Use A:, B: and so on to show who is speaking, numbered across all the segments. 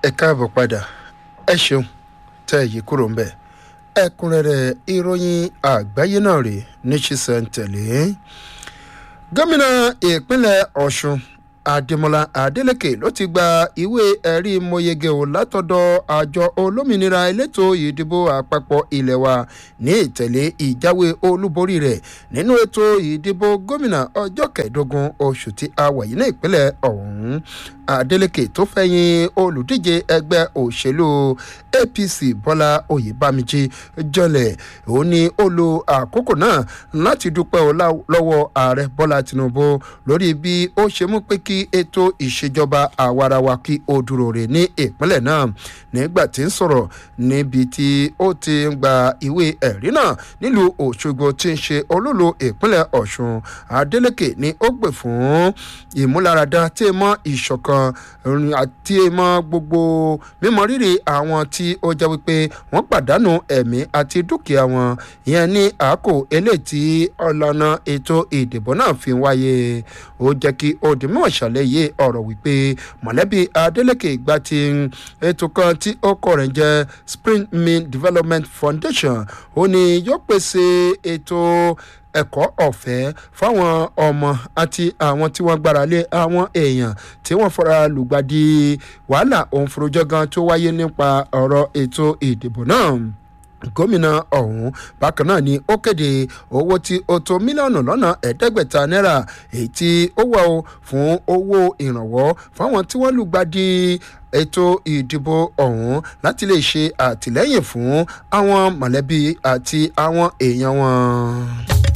A: ẹ káàbọ̀ padà ẹ ṣeun tẹ́ ẹ yí kúrò ńbẹ̀ ẹ̀kúnrẹ́rẹ́ ìròyìn àgbáyé náà rèé ní ṣísẹ̀ntẹ̀lé gómìnà ìpínlẹ̀ ọ̀ṣun adémọlá adélèké ló ti gba ìwé ẹ̀rí mọ̀yẹ́gẹ́ o látọ̀dọ̀ àjọ olómìnira elétò ìdìbò àpapọ̀ ilé wa ní ìtẹ̀lé ìjáwé olúborí rẹ̀ nínú ètò ìdìbò gómìnà ọjọ́ kẹẹ̀ẹ́dógún oṣù tí a wà yìí ní ìpínlẹ̀ ọ̀hún adeleke tó fẹ̀yìn olùdíje ẹgbẹ́ òṣèlú apc bọ́lá oyèbámijì jọlẹ̀ ó ní ó lo àkókò náà láti dúpẹ́ lọ́wọ́ ààrẹ bọ́lá tinubu lórí bí ó ṣe mú pé kí ètò ìṣèjọba àwarawa kí ó dúró rè ní ìpínlẹ̀ náà nígbà tí ń sọ̀rọ̀ níbi tí ó ti ń gba ìwé ẹ̀rí náà nílùú òṣogbo tí ń ṣe olólo ìpínlẹ̀ ọ̀ṣun adeleke ni ó gbè fún ìmúláradá tí mọ́ ìṣọ̀kan kan àti mọ gbogbo mímọ rírì àwọn tí ó jẹ́ wípé wọ́n pàdánù ẹ̀mí àti dúkìá wọn ìyẹn ní àákò eléyìí tí ọlọ́nà ètò ìdìbò náà fi wáyé ó jẹ́ kí òdìmọ̀ ṣàlàyé ọ̀rọ̀ wípé mọ̀lẹ́bí adeleke gba ti ètò kan tí ó kọ̀ rẹ̀ jẹ́ spring mill development foundation ó ní yóò pèsè ètò ẹ̀kọ́ ọ̀fẹ́ fáwọn ọmọ àti àwọn tí wọ́n gbára lé àwọn èèyàn tí wọ́n fara lùgbàdì wàhálà òun forojọ́gan tó wáyé nípa ọ̀rọ̀ ètò ìdìbò náà gómìnà ọ̀hún bákan náà ni ó kéde owó tí ó tó mílíọ̀nù lọ́nà ẹ̀ẹ́dẹ́gbẹ̀ta náírà èyí tí ó wà ó fún owó ìrànwọ́ fáwọn tí wọ́n lùgbàdì ètò ìdìbò ọ̀hún láti lè ṣe àtìlẹ́yìn fún àwọn mọ̀lẹ́bí àti àwọn èèyàn wọn.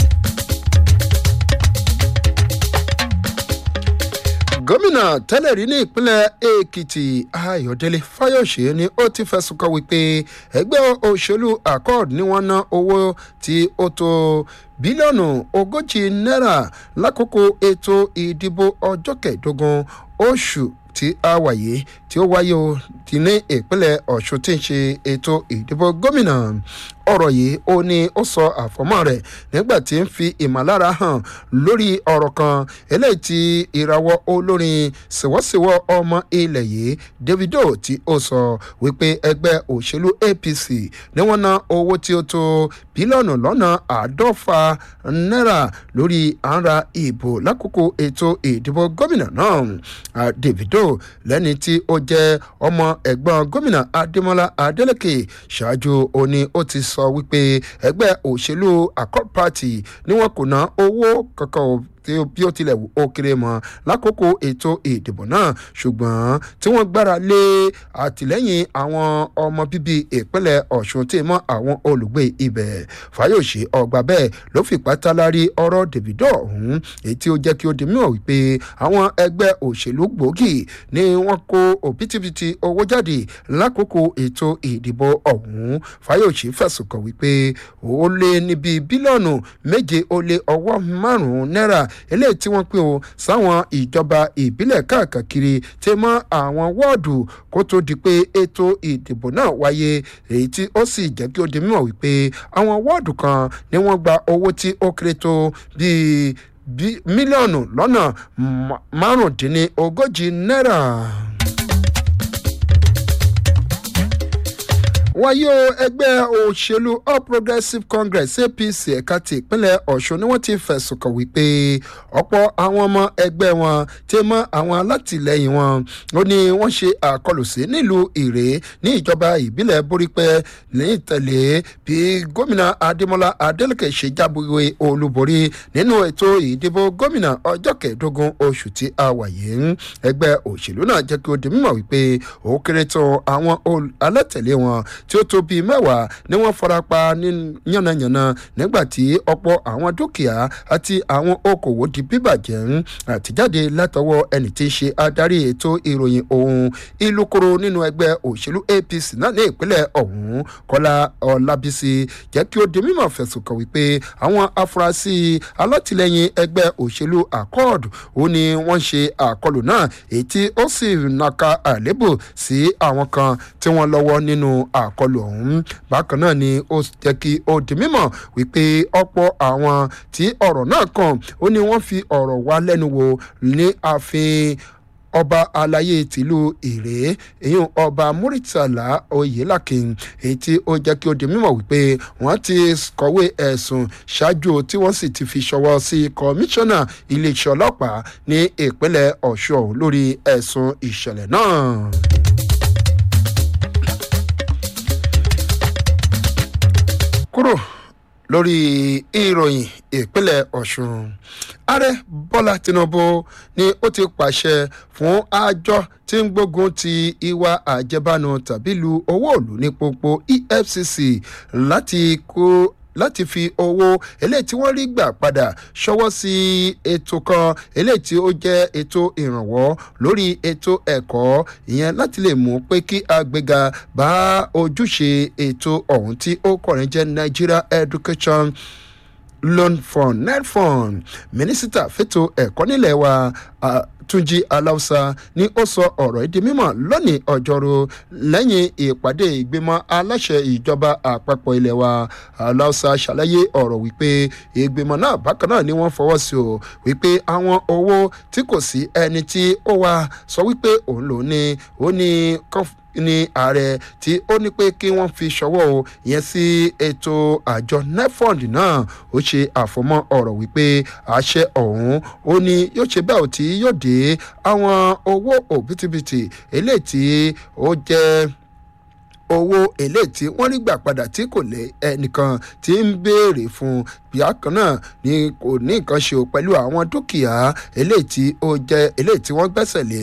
A: gómìnà tẹ́lẹ̀ rí ní ìpínlẹ̀ èkìtì ayọ̀délé fáyọ̀ṣe ni ó ti fẹ̀sùn kàn wípé ẹgbẹ́ òṣèlú accord ni wọ́n ná owó tí ó tó bílíọ̀nù ogójì náírà lákòókò ètò ìdìbò ọjọ́ kẹẹ̀ẹ́dógún oṣù tí a wà yìí tí ó wáyé o ti ní ìpínlẹ̀ ọ̀ṣun tí ń ṣe ètò ìdìbò gómìnà ọ̀rọ̀ yìí ó ní ó sọ àfọ́mọ́ rẹ̀ nígbà tí ń fi ìmọ̀lára hàn lórí ọ̀rọ̀ kan eléyìí tí ìrawọ́ olórin ṣèwọ́ṣèwọ́ ọmọ ilẹ̀ yìí davido tí ó sọ wípé ẹgbẹ́ òṣèlú apc ni wọ́n ná owó tí ó tó bílíọ̀nù lọ́nà àádọ́fà náírà lórí àǹra ìbò lákòókò ètò ìdìbò gómìnà náà davido lẹ́ni tí ó jẹ́ ọmọ ẹ̀gbọ́n gómìnà adémọlá adélèké ṣáájú ó ní ó ti sọ wípé ẹgbẹ́ òṣèlú accord party ni wọn kò ná owó kankan bí ó tilẹ̀ wù ó kéré mọ́ lákòókò ètò ìdìbò náà ṣùgbọ́n tí wọ́n gbára lé àtìlẹ́yìn àwọn ọmọ bíbí ìpínlẹ̀ ọ̀ṣun tí mọ́ àwọn olùgbé ibẹ̀ fàyọ̀ṣe ọgbà bẹ́ẹ̀ ló fi pátálárí ọ̀rọ̀ davido ọ̀hún èyí tí ó jẹ́ kí ó di mímọ̀ wípé àwọn ẹgbẹ́ òṣèlú gbòógì ni wọ́n kó òbítíbitì owó jáde lákòókò ètò ìdìbò ọ̀hún fàyọ̀ṣe fẹ̀sùn kàn wípé ó lé níbi bílíọ̀nù méje ó lé ọwọ́ márùn-ún náírà eléyìí tí wọ́n pín o sáwọn ìjọba ìbílẹ̀ káàkiri tí mọ́ àwọn wọ́ọ̀dù kó tó di pé ètò ìdìbò náà wáyé èyí tí ó sì jẹ́ kí ó di mímọ̀ wípé àwọn wọ́ọ̀dù kan ni wọ́n gba owó tí ó kéré tó bíi mílíọ̀nù lọ́nà márùndínlógójì náírà. wáyé o ẹgbẹ́ òṣèlú all progressives congress apc ẹ̀ka ti ìpínlẹ̀ ọ̀ṣun ni wọ́n ti fẹ̀sùn kàn wípé ọ̀pọ̀ àwọn ọmọ ẹgbẹ́ wọn ti mọ àwọn alátìlẹyìn wọn ó ní wọ́n ṣe àkọlù sí nílùú ìrè ní ìjọba ìbílẹ̀ borípẹ́ ní ìtẹ̀lé bí gómìnà adémọlá adélèké ṣe jábúwe olúborí nínú ètò ìdìbò gómìnà ọjọ́ kẹẹ̀ẹ́dógún oṣù tí a wà yìí ẹgbẹ́ òṣèlú náà jẹ́ kí ó di mímọ̀ wípé ó kéré tán àwọn alátẹ̀lé wọn tí ó tó bíi mẹ́wàá ni wọ́n farapa ní yànnàyànnà nígbà tí ọ̀pọ̀ àwọn dúkìá àti àwọn okòwò di bíbàjẹ́ àtijáde látọwọ́ ẹni tí í ṣe adarí ètò ìròyìn ohun ìlúkoro nínú ẹgbẹ́ òṣèlú apc náà ní ìpínlẹ̀ ọ̀hún kọ́lá ọlábísí jẹ́ kí ó di mímọ̀ fẹ̀sùn kàn wípé àwọn afurasí alátìlẹyìn ẹgbẹ́ òṣèlú accord ó ní wọ́n ṣe àkọlù náà èyí tí ó sì nàka àlébù sí àwọn kan tí wọ́n lọ́wọ́ nínú àkọlù àkọlù ọ̀hún bákan náà ni ó jẹ́ kí ó di mímọ̀ wípé ọ̀pọ̀ àwọn tí ọ̀rọ̀ náà kàn ó ní wọ́n fi ọ̀rọ̀ wá lẹ́nu wò ní ààfin ọba alayé tìlú ìrè ìyún ọba muritala oyelakin èyí tí ó jẹ́ kí ó di mímọ̀ wípé wọ́n ti kọ̀wé ẹ̀sùn ṣáájú tí wọ́n sì ti fi ṣọwọ́ sí kọmíṣánná iléeṣẹ́ ọlọ́pàá ní ìpínlẹ̀ ọ̀ṣun lórí ẹ̀sùn ìṣẹ̀lẹ̀ náà. kúrò lórí ìròyìn ìpínlẹ̀ ọ̀ṣun ààrẹ bọ́lá tinubu ni ó ti pàṣẹ fún àjọ tí ń gbógun ti ìwà àjẹbánu tàbí lu owó òlù ní pópó efcc láti kó láti fi owó eléyìí tí wọ́n rí gbà padà ṣọwọ́ sí ètò kan eléyìí tí ó jẹ́ ètò ìrànwọ́ lórí ètò ẹ̀kọ́ ìyẹn láti lè mú pé kí agbéga bá ojúṣe ètò ọ̀hún tí ó kọ̀rin jẹ́ nigeria education loan fund netfund mínísítà fètò ẹ̀kọ́ nílẹ̀ wa uh, túnjí aláùsá ni ó sọ ọ̀rọ̀ ìdí mímọ̀ lónìí ọjọ́rú lẹ́yìn ìpàdé ìgbìmọ̀ aláṣẹ ìjọba àpapọ̀ ilẹ̀ wa aláùsá ṣàlàyé ọ̀rọ̀ wípé ìgbìmọ̀ náà bákan náà ni wọ́n fọwọ́ sí o wípé àwọn owó tí kò sí ẹni tí ó wá sọ wípé òun lòún ní ó ní kọ́f ní ààrẹ tí ó ní pé kí wọ́n fi ṣọwọ́ o ìyẹn sí ètò àjọ nefond náà ó ṣe àfọmọ́ ọ̀rọ̀ wípé àṣẹ ọ̀hún ó ní yóò ṣe bẹ́ẹ̀ tí yóò dé àwọn owó òbítíbitì eléyìí tí ó jẹ́ owó eléyìí tí wọ́n rí gbà padà tí kò lé ẹnìkan tí ń béèrè fún bíákan náà ni kò ní nǹkan ṣe pẹ̀lú àwọn dúkìá eléyìí tí ó jẹ́ eléyìí tí wọ́n gbẹ́sẹ̀ lé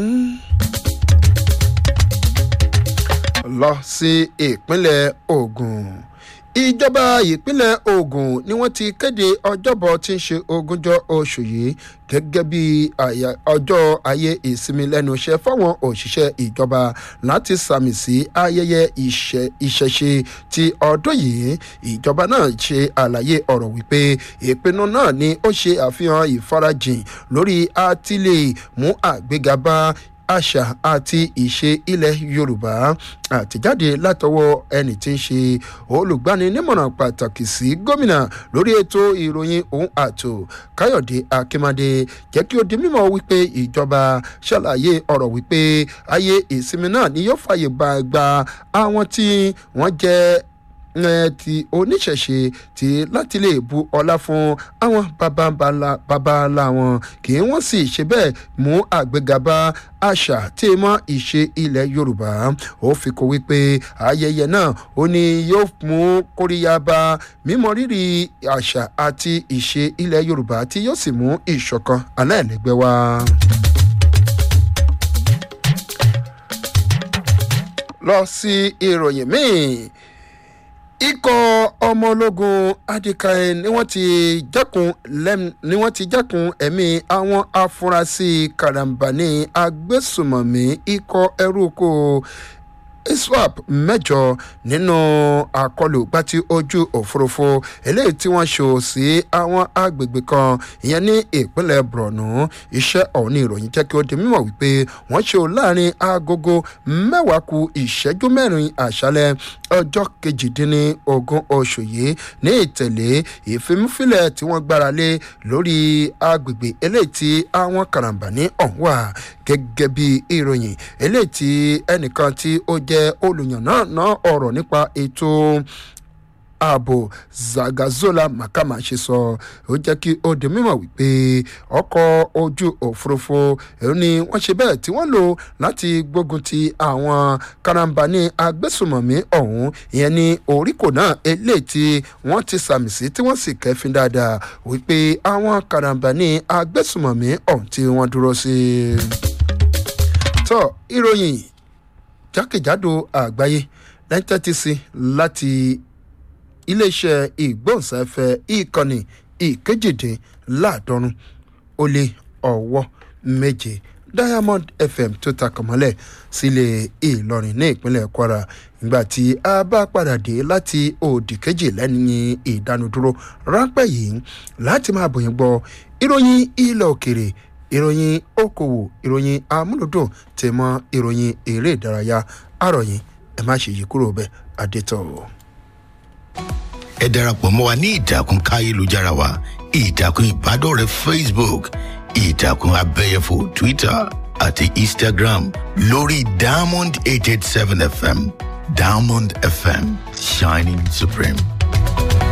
A: lọ sí ìpínlẹ̀ ogun ìjọba ìpínlẹ̀ ogun ni wọ́n ti kéde ọjọ́bọ̀ tí ń ṣe ogúnjọ́ oṣù yìí gẹ́gẹ́ bí ọjọ́ ayé ìsinmi lẹ́nu iṣẹ́ fáwọn òṣìṣẹ́ ìjọba láti sàmì sí ayẹyẹ ìṣẹ̀ṣe ti ọdún yìí ìjọba náà ṣe àlàyé ọ̀rọ̀ wípé ìpinnu náà ni ó ṣe àfihàn ìfarajìn lórí àtìlẹ́ mú àgbéga bá àṣà àti ìṣe ilẹ̀ yorùbá àtẹ̀jáde látọwọ́ ẹni tí ń ṣe olùgbaninímọ̀ràn pàtàkì sí gómìnà lórí ètò ìròyìn ohun àtò káyọ̀dé akínmadé jẹ́ kí ó di mímọ́ wípé ìjọba ṣàlàyé ọ̀rọ̀ wípé ayé ìsinmi náà ni yóò fàyè gba àwọn tí wọ́n jẹ́ ti oníṣẹ̀ṣe ti láti lè bu ọlá fún àwọn babalá wọn kí wọ́n sì ṣe bẹ́ẹ̀ mú àgbéga bá àṣà tí mọ́ ìṣe ilẹ̀ yorùbá ó fi kó wípé ayẹyẹ náà ó ní yóò mú kóríyá bá mímọ rírì àṣà àti ìṣe ilẹ̀ yorùbá tí yóò sì mú ìṣọ̀kan aláìlẹ́gbẹ́ wá. lọ sí ìròyìn míì ikọ̀ ọmọ ológun adikain ni wọ́n ti jákun lẹ́m ni wọ́n ti jákun ẹ̀mí àwọn afurasí karambani agbésùmọ̀mí ikọ̀ ẹrú kó iswap mẹ́jọ nínú àkọlù gbàtí ojú òfurufú eléyìí tí wọ́n ṣò sí àwọn agbègbè kan ìyẹn ní ìpínlẹ̀ borno iṣẹ́ ọ̀hún ní ìròyìn jẹ́ kí ó di mímọ̀ wípé wọ́n ṣò láàrin agogo mẹ́wàá ku ìṣẹ́jú mẹ́rin àṣálẹ̀ ọjọ́ kejìdínlógún oṣù yìí ní ìtẹ̀lé ìfimúfilẹ̀ tí wọ́n gbára lé lórí agbègbè eléyìí tí àwọn karambani ọ̀hún wà gẹ́gẹ́ bí ìròyìn eléyìí tí ẹnìkan tí ó jẹ́ olùyànnà ọ̀rọ̀ nípa ètò ààbò zagazola makama ṣe sọ ó jẹ́ kí ó di mímọ̀ wípé ọkọ̀ ojú òfurufú ẹ̀rọ ni wọ́n ṣe bẹ́ẹ̀ tí wọ́n lò láti gbógun ti àwọn karambani agbésùmọ̀mí ọ̀hún ìyẹn ní oríkò náà eléyìí tí wọ́n ti sàmì sí tí wọ́n sì kẹ́fín dáadáa wípé àwọn karambani agbésùmọ̀mí ọ̀hún tí wọ́n dúró sí. tọ́ ìròyìn jákèjádò àgbáyé lẹ́yìn tẹ́tí sí láti iléeṣẹ́ ìgbóhùnsáfẹ́ ìkànnì ìkejìdínláàdọ́rùn ó lé ọwọ́ méje diamond fm tó takọ̀mọ́lẹ̀ sílé ìlọrin ní ìpínlẹ̀ kwara ìgbà tí a bá padà dé láti òdì kejì lẹ́yìn ìdánudúró ráńpẹ́ yìí láti máa bòyìn gbọ́ ìròyìn ilẹ̀ òkèrè ìròyìn okòwò ìròyìn amúlòdùn tèmọ́ ìròyìn eré ìdárayá àròyìn ẹ má ṣe yí kúrò bẹ́ẹ̀ adétọ̀ o
B: ẹ darapọ̀ mọ́ wa ní ìtàkùn káyélujára wa ìtàkùn ìbádọ́rẹ̀ẹ́ facebook ìtàkùn abẹ́yẹfò twitter àti instagram lórí diamond eight eight seven fm diamond fm shining supreme.